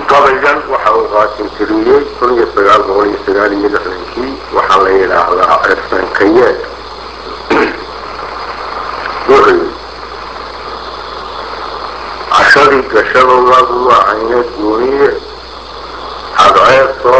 gabaygan waxa uu qaasin tiriyey kun iyo sagaal boqol iyo sagaal iyo lixdankii waxaa la yidhaahdaa cirsankayeed wuxuu yidhi cashadii gashada lagu wacayna gooniye cadceed soo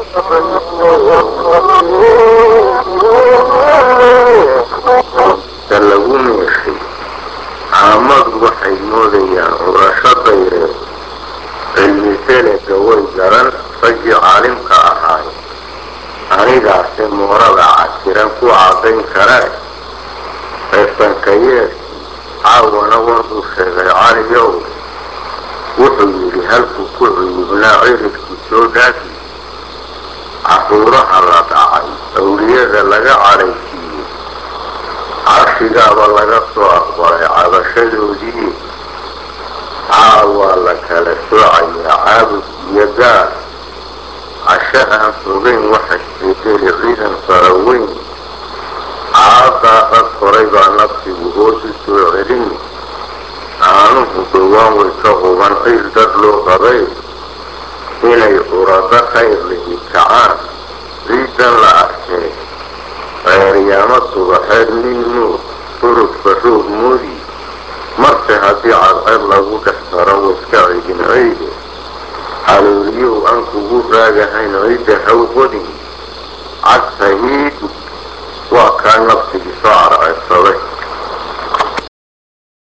ta lagu meeshay caamadu waxay moodayaan curasho dayreed cilmi felega way garan raggii caalimka ahaay anigaase moorada casiran ku caddayn karee reersankayeedkii caawana warkuu sheegay caliyow wuxuu yidhi halkuu ku cuyubnaa ciridkii soo dhaafi caruuraha la dhacay awliyada laga cadhaysiiyey carshigaaba laga soo aqbalay cabashadoodii caawaa la kala soocayaa caabud iyo gaar casho aan fogayn waxa isbedeli ciidan faraweyn caadaa rag horay baa nafsigu hoos u soo celini aanuhu dhowaan way ka quban ciil dad loo qabay inay curado khayr lihi kacaan ciidan la arkee reeryaamo subaxeed nin nuur furugba roog moodi marse haddii cadceed lagu dhex taro waiska cidin ceyde halooliyow aan kugu raagahayn ciidda hawqodin cagta hiidhi waa kaa nafsigii soo carceedsaday